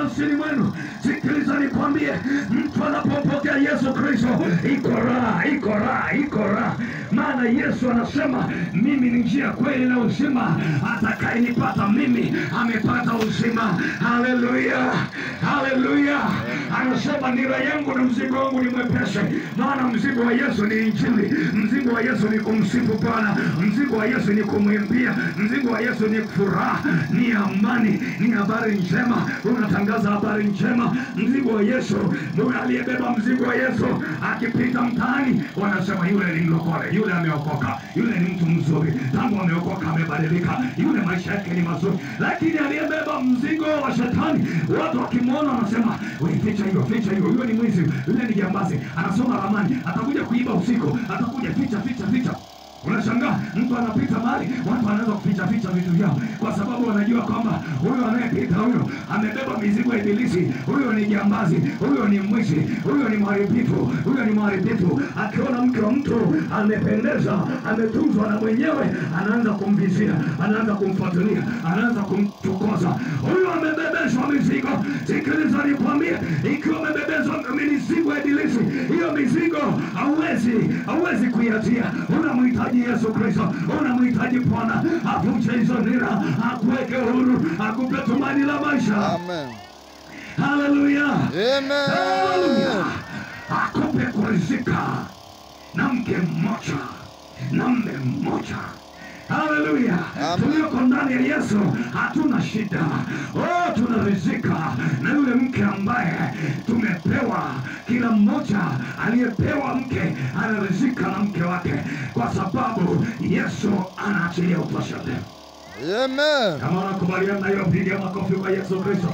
nafsini mwenu. Sikiliza nikwambie, mtu anapopokea Yesu Kristo iko raha, iko raha, iko raha. Maana Yesu anasema mimi ni njia, kweli na uzima, atakayenipata mimi amepata uzima. Haleluya, haleluya. Anasema nira yangu na mzigo wangu ni mwepesi, maana mzigo wa Yesu ni Injili, mzigo wa Yesu ni kumsifu Bwana, mzigo wa Yesu ni kumwimbia, mzigo wa Yesu ni furaha, ni amani, ni habari njema. Unatangaza habari njema. Mzigo wa Yesu, ndio aliyebeba mzigo wa Yesu akipita mtaani, wanasema yule ni mlokole, yule ameokoka, yule ni mtu mzuri, tangu ameokoka amebadilika, yule maisha yake ni mazuri. Lakini aliyebeba mzigo wa shetani, watu wakimwona wanasema, "We, ficha hiyo, ficha hiyo, yule ni mwizi, yule ni jambazi, anasoma ramani, atakuja kuiba usiku, atakuja, ficha, ficha, ficha." Unashangaa mtu anapita mahali, watu wanaanza kuficha ficha vitu vyao, kwa sababu wanajua kwamba huyo anayepita huyo amebeba mizigo ya Ibilisi, huyo ni jambazi, huyo ni mwizi, huyo ni mharibifu, huyo ni mharibifu. Akiona mke wa mtu amependeza, ametunzwa na mwenyewe, anaanza kumvizia, anaanza kumfuatilia, anaanza kumchokoza. Huyo amebebeshwa mizigo. Sikiliza nikwambie, ikiwa amebebeshwa mizigo ya Ibilisi, hiyo mizigo hauwezi hauwezi kuiachia. Unamhitaji Yesu Kristo, unamhitaji Bwana avunje hizo nira, akuweke huru, akupe tumaini la maisha. Amen. Haleluya, Amen. haleluya, akupe kurizika na mke mmoja na mme mmoja. Haleluya, Amen. tulioko ndani ya Yesu hatuna shida. Oh, tunarizika na yule mke ambaye tumepewa. Kila mmoja aliyepewa mke anarizika na mke wake, kwa sababu Yesu anaachilia utoshele. Amen. Kama unakubaliana na hiyo, piga makofi kwa Yesu Kristo.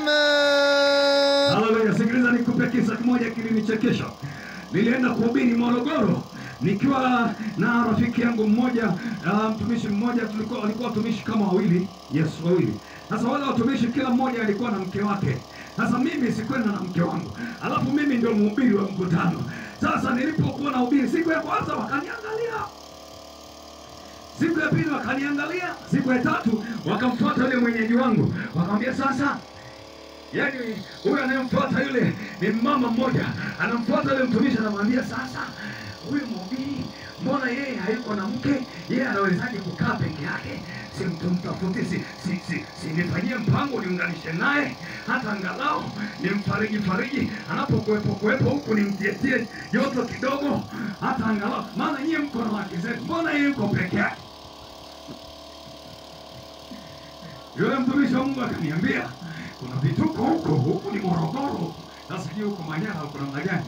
Amen. Haleluya! Sikiliza, nikupe kisa kimoja kilinichekesha. Nilienda kuhubiri Morogoro nikiwa na rafiki yangu mmoja, uh, mtumishi mmoja, tulikuwa walikuwa watumishi kama wawili, yes, wawili. Sasa wale watumishi kila mmoja alikuwa na mke wake. Sasa mimi sikwenda na mke wangu, alafu mimi ndio mhubiri wa mkutano. Sasa nilipokuwa na hubiri, siku ya kwanza wakaniangalia siku ya pili wakaniangalia, siku ya tatu wakamfuata yule mwenyeji wangu, wakamwambia sasa Yaani huyu anayemfuata yule ni mama mmoja, anamfuata yule mtumishi, anamwambia sasa, huyu mhubiri, mbona yeye hayuko na mke? Yeye anawezaje kukaa peke yake? Si mtumtafuti, si, si, si, si nifanyie mpango niunganishe naye, hata angalau nimfariji fariji anapokuwepo kuwepo huku, nimtietie joto kidogo, hata angalau, maana nyie mko na wake zenu, mbona yeye yuko peke yake? Yule mtumishi wa Mungu akaniambia kuna vituko huko, huku ni Morogoro. Sasa sijui huko Manyara huko namna gani?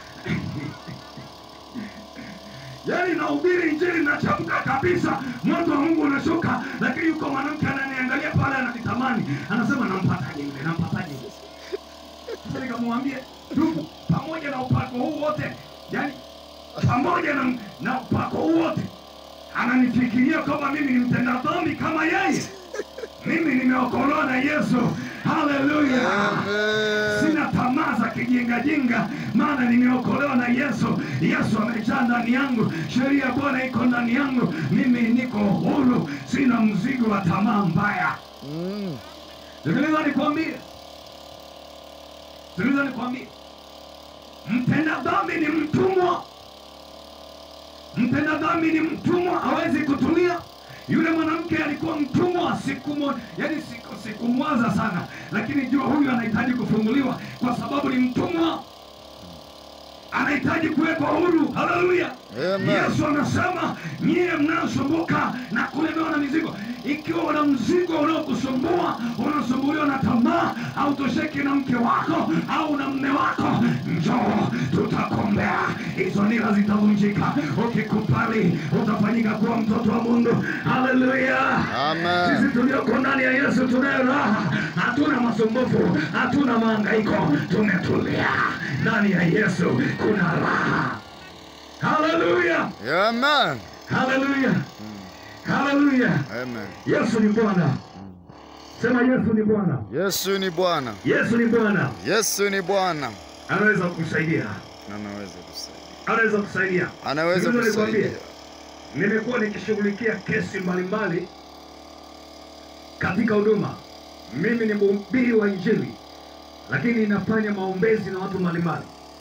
Yaani nahubiri injili nachamka kabisa, moto wa Mungu unashuka, lakini yuko mwanamke ananiangalia pale, ananitamani, anasema nampataje yule, nampataje yule? Sasa nikamwambia ndugu, pamoja na upako huu wote, yani pamoja na, na upako huu wote, ananifikiria kama mimi ni mtenda dhambi kama yeye. Mimi nimeokolewa na Yesu. Haleluya! Amen. Sina tamaa za kijingajinga, maana nimeokolewa na Yesu. Yesu amejaa ndani yangu, sheria ya Bwana iko ndani yangu, mimi niko huru, sina mzigo wa tamaa mbaya. Mm. Sikiliza nikwambie, sikiliza nikwambie, mtenda dhambi ni mtumwa. Mtenda dhambi ni mtumwa, hawezi kutulia. Yule mwanamke alikuwa mtumwa siku moja, yani siku sikumwaza sana, lakini jua huyu anahitaji kufunguliwa kwa sababu ni mtumwa, anahitaji kuwekwa huru. Haleluya! Amen. Yesu anasema nyie mnaosumbuka na kulemewa na mizigo, ikiwa una mzigo unaokusumbua, unasumbuliwa na tamaa, hautosheki na mke wako au na mme wako, njoo tutakombea, hizo nira zitavunjika. Ukikubali utafanyika kuwa mtoto wa Mungu. Haleluya! Amen. Sisi tulioko ndani ya Yesu tunayo raha, hatuna masumbufu, hatuna mahangaiko, tumetulia ndani ya Yesu, kuna raha. Haleluya, Amen. haleluya, haleluya! Amen. Yesu ni Bwana. Sema Yesu ni Bwana. Yesu ni Bwana. Yesu ni Bwana, Yesu ni Bwana. anaweza kukusaidia, Anaweza kusaidia. anaweza kusaidia. Anaweza Sikiliza nikwambie, kusaidia. nimekuwa nikishughulikia kesi mbalimbali katika huduma. Mimi ni mhubiri wa Injili, lakini inafanya maombezi na watu mbalimbali.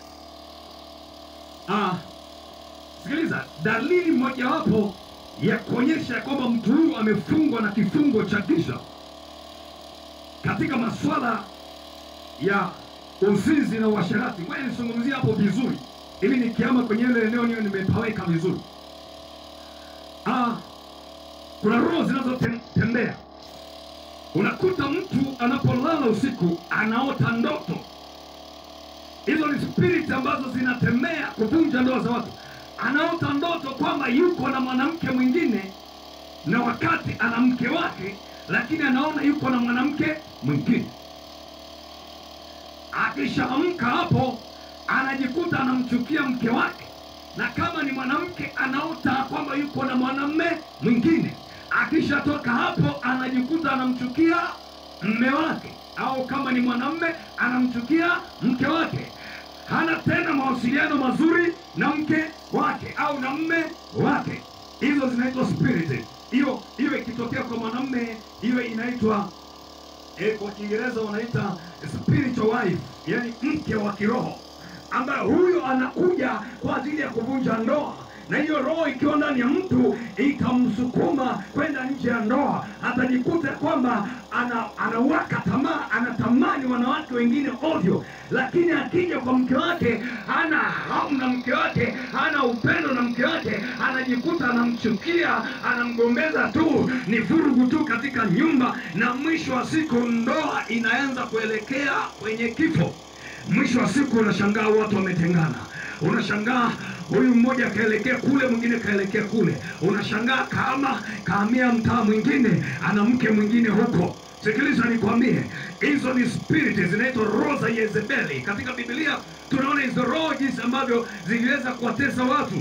Ah, sikiliza, dalili mojawapo ya kuonyesha ya kwamba mtu huyu amefungwa na kifungo cha giza katika masuala ya uzinzi na uasherati. Ngoja nizungumzie hapo vizuri, ili nikiama kwenye ile eneo niwe nimepaweka vizuri. Ah, kuna roho zinazotembea. Unakuta mtu anapolala usiku anaota ndoto. Hizo ni spirit ambazo zinatembea kuvunja ndoa za watu. Anaota ndoto kwamba yuko na mwanamke mwingine, na wakati ana mke wake, lakini anaona yuko na mwanamke mwingine. Akishaamka hapo, anajikuta anamchukia mke wake, na kama ni mwanamke anaota kwamba yuko na mwanamme mwingine. Akishatoka hapo, anajikuta anamchukia mme wake, au kama ni mwanamme anamchukia mke wake. Hana tena mawasiliano mazuri na mke wake au na mme wake. Hizo zinaitwa spirit. Hiyo hiyo ikitokea kwa mwanamme, hiyo inaitwa eh, kwa Kiingereza wanaita spiritual wife, yani mke wa kiroho, ambaye huyo anakuja kwa ajili ya kuvunja ndoa, na hiyo roho ikiwa ndani ya mtu ikamsukuma kwenda nje ya ndoa, atajikuta kwamba ana, anawaka tamaa, anatamani wanawake wengine ovyo, lakini akija kwa mke wake hana hamu na mke wake, hana upendo na mke wake, anajikuta anamchukia, anamgombeza tu, ni vurugu tu katika nyumba, na mwisho wa siku ndoa inaanza kuelekea kwenye kifo. Mwisho wa siku unashangaa watu wametengana, unashangaa huyu mmoja kaelekea kule, mwingine kaelekea kule, unashangaa kama kahamia mtaa mwingine, ana mke mwingine huko. Sikiliza nikwambie, hizo ni spirit zinaitwa roho za Yezebeli. Katika Biblia tunaona hizo roho jinsi ambavyo ziliweza kuwatesa watu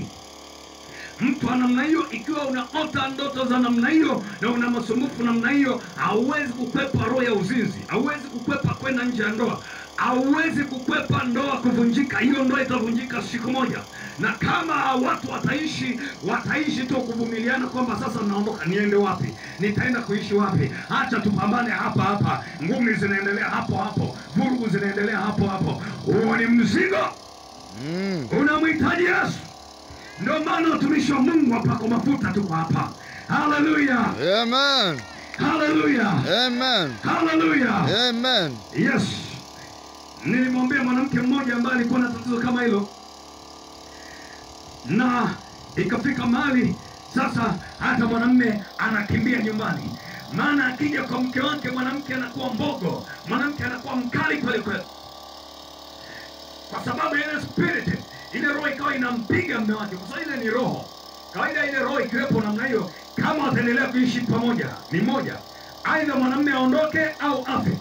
mtu wa namna hiyo, ikiwa unaota ndoto za namna hiyo na una masumbufu namna hiyo, hauwezi kukwepa roho ya uzinzi, hauwezi kukwepa kwenda nje ya ndoa, hauwezi kukwepa ndoa kuvunjika. Hiyo ndoa itavunjika siku moja, na kama watu wataishi wataishi tu kuvumiliana kwamba sasa naondoka, niende wapi? Nitaenda kuishi wapi? Acha tupambane hapa hapa, ngumi zinaendelea hapo hapo, vurugu zinaendelea hapo hapo. Huo ni mzigo, Mm. unamhitaji Yesu. Ndio maana watumishi wa Mungu wapako mafuta tuko hapa. Haleluya, Amen. haleluya, Amen. haleluya. Amen. Yes, nilimwambia mwanamke mmoja ambaye alikuwa na tatizo kama hilo, na ikafika mahali sasa hata mwanamme anakimbia nyumbani, maana akija kwa mke wake mwanamke anakuwa mbogo, mwanamke anakuwa mkali kweli kweli, kwa sababu ya ile spirit, ile roho ikawa inampiga mme wake, kwa sababu ile ni roho. Kawaida ile roho ikiwepo namna hiyo, kama wataendelea kuishi pamoja, ni moja, aidha mwanamme aondoke au afe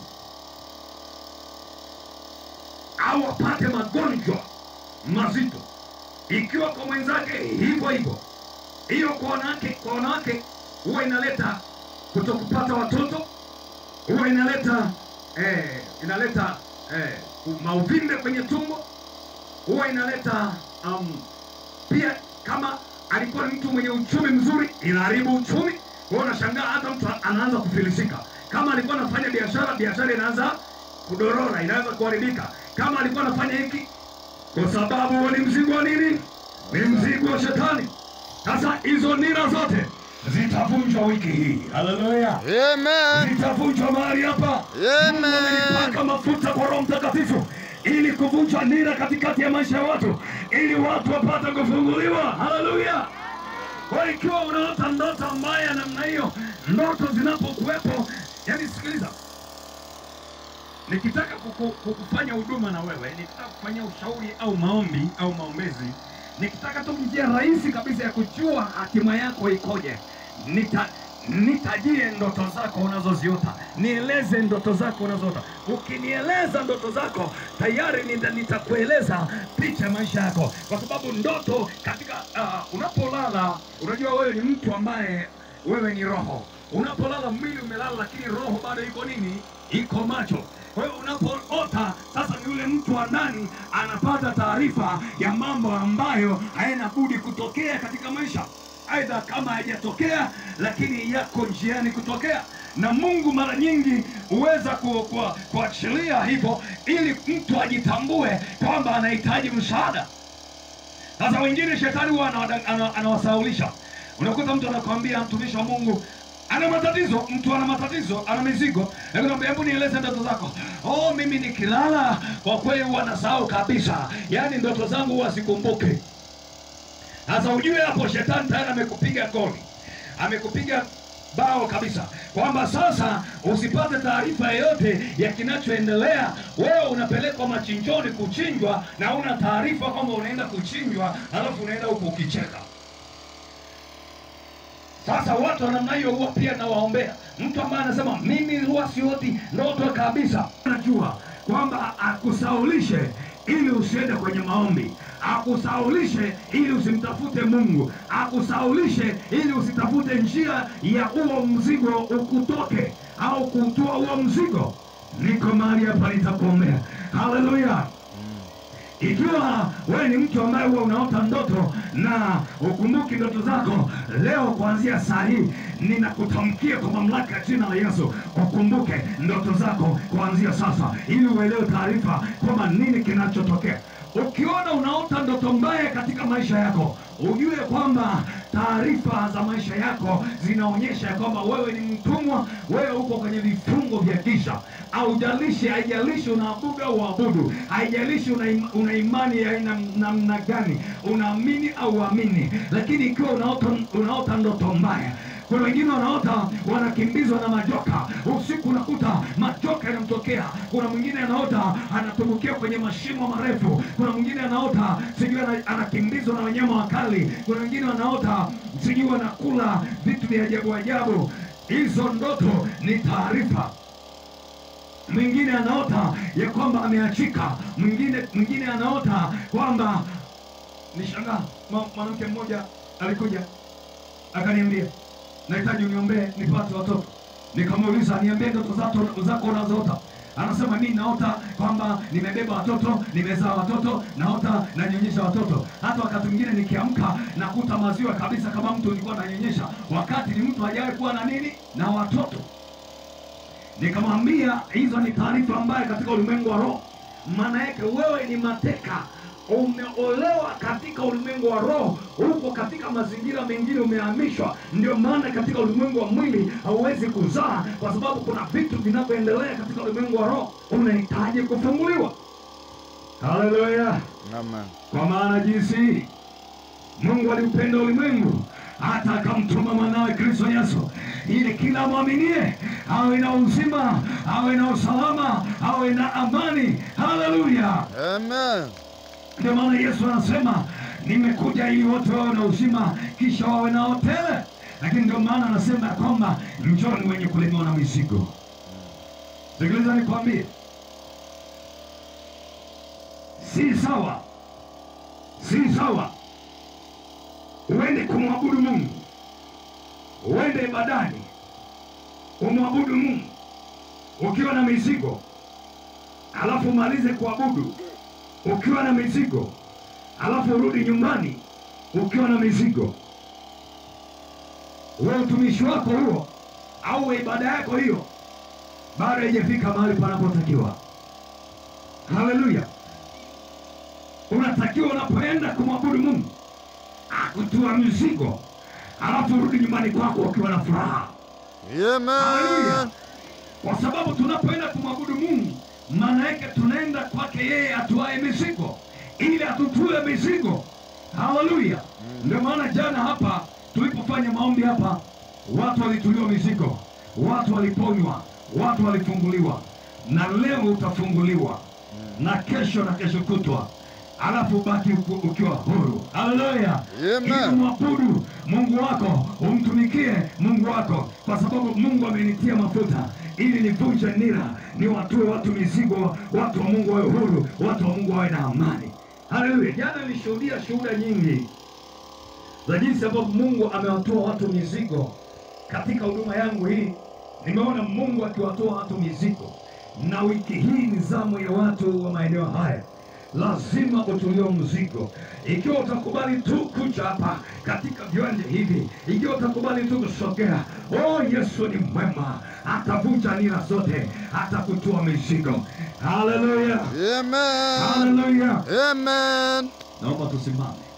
au apate magonjwa mazito. Ikiwa kwa mwenzake hivyo hivyo, hiyo kwa wanawake, kwa wanawake huwa inaleta kutokupata watoto, huwa inaleta eh, inaleta eh, mauvimbe kwenye tumbo, huwa inaleta um, pia kama alikuwa ni mtu mwenye uchumi mzuri, inaharibu uchumi. Kwa hiyo unashangaa hata mtu anaanza kufilisika. Kama alikuwa anafanya biashara, biashara inaanza kudorora, inaanza kuharibika. Kama alikuwa anafanya hiki, kwa sababu huo ni mzigo wa nini? Ni mzigo wa shetani. Sasa hizo nira zote zitavunjwa wiki hii. Haleluya! Amen. zitavunjwa mahali hapa. Amen. Mungu amenipaka mafuta kwa Roho Mtakatifu ili kuvunja nira katikati ya maisha ya watu, ili watu wapate kufunguliwa. Haleluya! Kwa hiyo ikiwa unaota ndoto mbaya namna hiyo, ndoto zinapokuwepo, yani sikiliza, nikitaka kuku, kukufanya huduma na wewe, nikitaka kufanyia ushauri au maombi au maombezi, nikitaka tu njia rahisi kabisa ya kujua hatima yako ikoje, nita nitajie ndoto zako unazoziota, nieleze ndoto zako unazoota. Ukinieleza ndoto zako tayari nita- nitakueleza picha ya maisha yako, kwa sababu ndoto katika uh, unapolala, unajua wewe ni mtu ambaye wewe ni roho. Unapolala mwili umelala, lakini roho bado iko nini? Iko macho. Kwa hiyo unapoota sasa, ni yule mtu wa ndani anapata taarifa ya mambo ambayo hayana budi kutokea katika maisha aidha kama haijatokea, lakini yako njiani kutokea. Na Mungu mara nyingi huweza ku- ku- kuachilia hivyo ili mtu ajitambue kwamba anahitaji msaada. Sasa wengine shetani huwa anawada- ana- anawasahaulisha. Unakuta mtu anakwambia mtumishi wa Mungu ana matatizo, mtu ana matatizo, ana mizigo, lakini naambia hebu nieleze ndoto zako. Oh, mimi nikilala kwa kweli huwa nasahau kabisa, yaani ndoto zangu huwa sikumbuki. Sasa ujue hapo shetani tayari amekupiga goli, amekupiga bao kabisa, kwamba sasa usipate taarifa yoyote ya kinachoendelea. Wewe unapelekwa machinjoni kuchinjwa, na una taarifa kwamba unaenda kuchinjwa, alafu unaenda huko ukicheka. Sasa watu wa namna hiyo huwa pia nawaombea. Mtu ambaye anasema mimi huwa sioti ndoto kabisa, najua kwamba akusaulishe ili usiende kwenye maombi, akusaulishe ili usimtafute Mungu, akusaulishe ili usitafute njia ya huo mzigo ukutoke au kutoa huo mzigo. Niko mahali hapa nitakuombea. Haleluya! Ikiwa wewe ni mtu ambaye huwa unaota ndoto na ukumbuki ndoto zako, leo kuanzia saa hii ninakutamkia kwa mamlaka ya jina la Yesu, ukumbuke ndoto zako kuanzia sasa, ili uelewe taarifa kwamba nini kinachotokea. Ukiona unaota ndoto mbaya katika maisha yako, ujue kwamba taarifa za maisha yako zinaonyesha ya kwamba wewe ni mtumwa, wewe uko kwenye vifungo vya kisha. Haujalishi, haijalishi unaabudu au uabudu, haijalishi una, im- una imani ya aina namna gani, unaamini au uamini, lakini ikiwa unaota, unaota ndoto mbaya kuna wengine wanaota wanakimbizwa na majoka usiku, unakuta majoka yanamtokea. Kuna mwingine anaota anatumbukia kwenye mashimo marefu. Kuna mwingine anaota sijui ana- anakimbizwa na wanyama wakali. Kuna wengine wanaota sijui wanakula vitu vya ajabu ajabu. Hizo ndoto ni taarifa mwingine anaota ya kwamba ameachika, mwingine mwingine anaota kwamba nishangaa. mwa- Mwanamke mmoja alikuja akaniambia, nahitaji uniombee nipate watoto. Nikamuuliza, niambie ndoto zako zako unazoota. Anasema mimi naota kwamba nimebeba watoto, nimezaa watoto, naota nanyonyesha watoto. Hata wakati mwingine nikiamka nakuta maziwa kabisa, kama mtu ulikuwa ananyonyesha, wakati ni mtu hajawahi kuwa na nini na watoto. Nikamwambia hizo ni taarifa mbaya katika ulimwengu wa roho. Maana yake wewe ni mateka, umeolewa katika ulimwengu wa roho, huko katika mazingira mengine umehamishwa. Ndio maana katika ulimwengu wa mwili hauwezi kuzaa, kwa sababu kuna vitu vinavyoendelea katika ulimwengu wa roho, unahitaji kufunguliwa. Haleluya! Amen. Kwa maana jinsi hii Mungu aliupenda ulimwengu hata akamtuma mwanawe Kristo Yesu ili kila mwaminie awe na uzima, awe na usalama, awe na amani. Haleluya! Amen. Ndio maana Yesu anasema nimekuja ili wote wawe na uzima, kisha wawe nao tele. Lakini ndio maana anasema ya kwamba njoni wenye kulemewa na mizigo. Sikiliza nikwambie, si sawa, si sawa uende kumwabudu Mungu, uende ibadani umwabudu Mungu ukiwa na mizigo, alafu umalize kuabudu ukiwa na mizigo, alafu urudi nyumbani ukiwa na mizigo. Wewe utumishi wako huo au ibada yako hiyo bado haijafika mahali panapotakiwa. Haleluya! Unatakiwa unapoenda kumwabudu Mungu akutua mizigo, alafu urudi nyumbani kwako ukiwa na furaha. Haleluya! Amen. Kwa sababu tunapoenda kumwabudu Mungu, maana yake tunaenda kwake yeye atuaye mizigo, ili atutue mizigo. Haleluya! Ndio maana jana hapa tulipofanya maombi hapa, watu walituliwa mizigo, watu waliponywa, watu walifunguliwa, na leo utafunguliwa na kesho na kesho kutwa, alafu baki uku- ukiwa huru. Haleluya! Amen. Ili mwabudu Mungu wako, umtumikie Mungu wako, kwa sababu Mungu amenitia mafuta ili nivunje nira, niwatue watu mizigo, watu wa Mungu wawe huru, watu wa Mungu wawe na amani. Haleluya! Jana nilishuhudia shuhuda nyingi za jinsi ambavyo Mungu amewatoa watu mizigo katika huduma yangu hii. Nimeona Mungu akiwatoa watu mizigo, na wiki hii ni zamu ya watu wa maeneo haya. lazima utulio mzigo. Ikiwa utakubali tu kuja hapa katika viwanja hivi, ikiwa utakubali tu kusogea, oh, Yesu ni mwema, atavunja nira zote, atakutua mizigo. Haleluya, Amen. haleluya. Amen. Naomba tusimame.